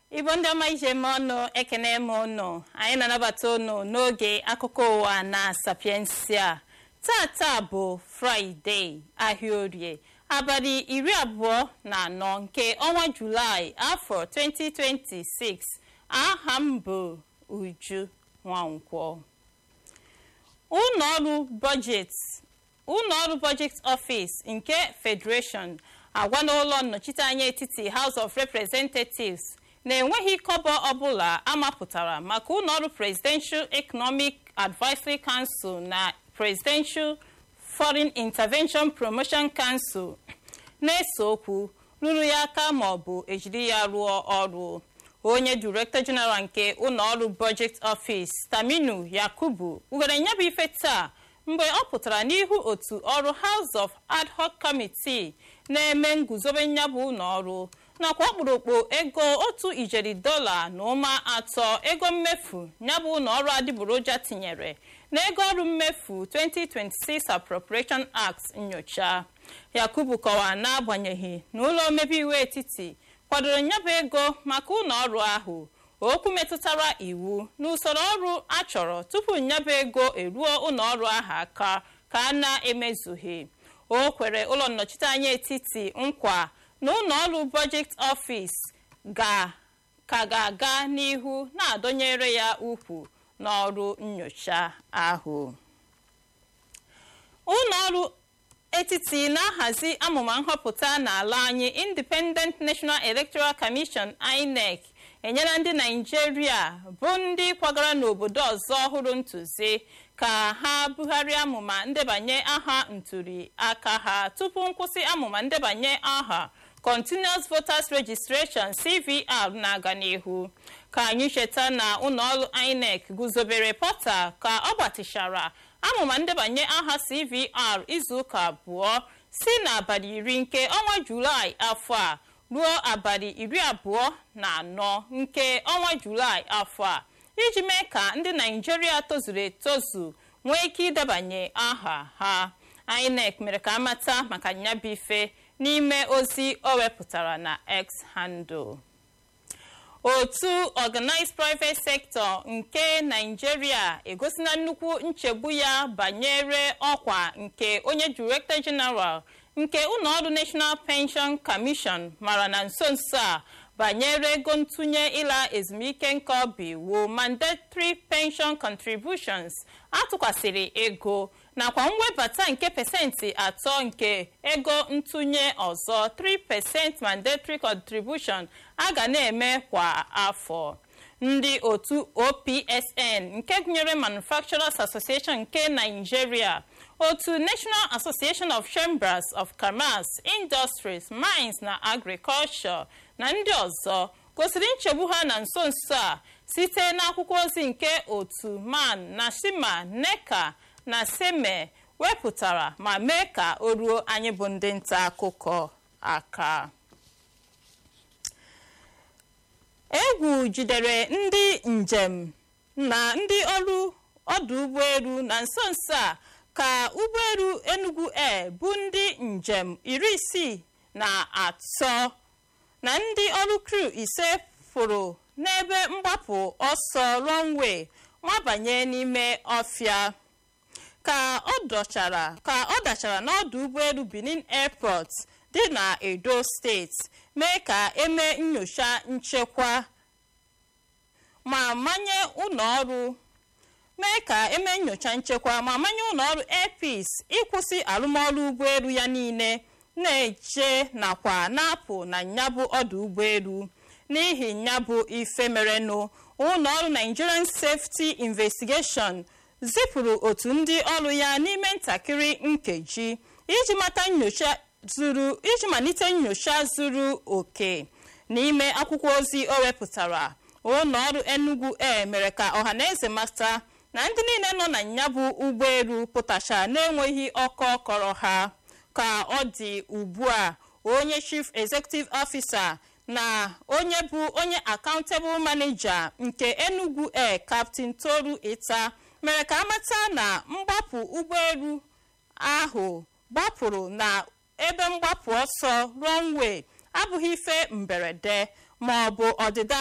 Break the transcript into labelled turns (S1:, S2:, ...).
S1: igbo ndị ọma ije eme ọnụ ekene m ụnụ anyị na-anabata ụnụ n'oge akụkọ ụwa na sapiensia tata bụ fraịde ahịa orie abalị iri abụọ na anọ nke ọnwa julaị afọ 2026 aha m bụ uju nwankwọ ụlọọrụ bọjetị ụlọọrụ bọjetị ọfịs nke federation agwana ụlọ nnọchiteanya etiti house of representatives na-enweghị kọbọ ọbụla amapụtara maka ụlọọrụ presidential economic advisory council na presidential foreign intervention promotion council na-ese okwu ruru ya aka ma ọ bụ ejiri ya rụọ ọrụ onye director general nke ụlọọrụ budget office taminu yakubu were nyabụ ife taa mgbe ọ pụtara n'ihu otu ọrụ house of ad hoc committee na-eme nguzobe nyabụ ụlọọrụ nakwa ọkpụrụkpụ ego otu ijeri dọla na ụma atọ ego mmefu nyabụ ụlọọrụ adịgboroja tinyere na ego ọrụ mmefu 2026 appropriation act nyocha yakubu kọwara n'agbanyeghị na ụlọ omebe iwu etiti kwadoro nyabụ ego maka ụlọọrụ ahụ okwu metụtara iwu na usoro ọrụ achọrọ tupu nyabụ ego eruo ụlọọrụ ahụ aka ka a na-emezughị o kwere ụlọ nnọchiteanya etiti nkwa na ụlọọrụ bọjet ọfis ga ka ga-aga n'ihu na-adọnyere ya ukwu n'ọrụ nyocha ahụ ụlọọrụ etiti na-ahazi amụma nhọpụta n'ala anyị independent national electoral commission inec enyela ndị naijiria bụ ndị kwagara n'obodo ọzọ ọhụrụ ntụzi ka ha bugharịa amụma ndebanye aha ntuli aka ha tupu nkwụsị amụma ndebanye aha continuous voters registration cvr na-aga n'ihu ka anyị cheta na ụlọọrụ inec guzobere pọta ka ọ gbatịchara amụma ndebanye aha cvr izuụka abụọ si n'abalị iri nke ọnwa julaị afọ a ruo abalị iri abụọ na anọ nke ọnwa julaị afọ a iji mee ka ndị naijiria tozuru etozu nwee ike idebanye aha ha inec mere ka amata maka nyabife n'ime ozi o wepụtara na x handle otu organized private sector nke naijiria egosila nnukwu nchegbu ya banyere ọkwa nke onye director general nke ụlọọrụ national pension commission mara na nso nso a banyere ego ntụnye ịla ezumike nka obi wu mandatory pension contributions atụkwasịrị ego nakwa mwebata nke pesentị atọ nke ego ntụnye ọzọ 3% mandatory contribution a ga na-eme kwa afọ ndị otu opsn nke gụnyere manufacturers association nke nigeria otu national association of chambers of commerce industries mines na agriculture na ndị ọzọ gosiri nchegbu ha na nso nso a site n'akwụkwọ ozi nke otu man na shima neka na seme wepụtara ma mee ka o ruo anyị bụ ndị nta akụkọ aka egwu jidere ndị njem na ndị ọrụ ọdụ ụgbọelu na nso nso a ka ụgbọelu enugu air bụ ndị njem iri isii na atọ na ndị ọrụ kru ise fụrụ n'ebe mgbapụ ọsọ runway mabanye n'ime ọfịa ka ọ dọchara ka ọ dachara n'ọdụ ụgbọelu benin airport dị na edo steeti mee ka eme nyocha nchekwa ma manye ụlọọrụ mee ka eme nyocha nchekwa ma manye ụlọọrụ airpeace ịkwụsị arụmọrụ ụgbọelu ya niile na-eche nakwa na-apụ na nyabụ ọdụ ụgbọelu n'ihi nyabụ ife merenụ ụlọọrụ nigerian safety investigation zipụrụ otu ndị ọrụ ya n'ime ntakịrị nkeji iji mata nyocha zuru iji malite nyocha zuru oke n'ime akwụkwọ ozi o wepụtara ụlọọrụ enugu air mere ka ọhaneze mata na ndị niile nọ na nyabụ ụgbọelu pụtacha na-enweghị ọkọ kọrọ ha ka ọ dị ugbu a onye chief executive officer na onye bụ onye accountable manager nke enugu air captain toru ita mere ka amata na mgbapụ ụgbọelu ahụ gbapụrụ na ebe mgbapụ ọsọ runway abụghị ife mberede ma ọ bụ ọdịda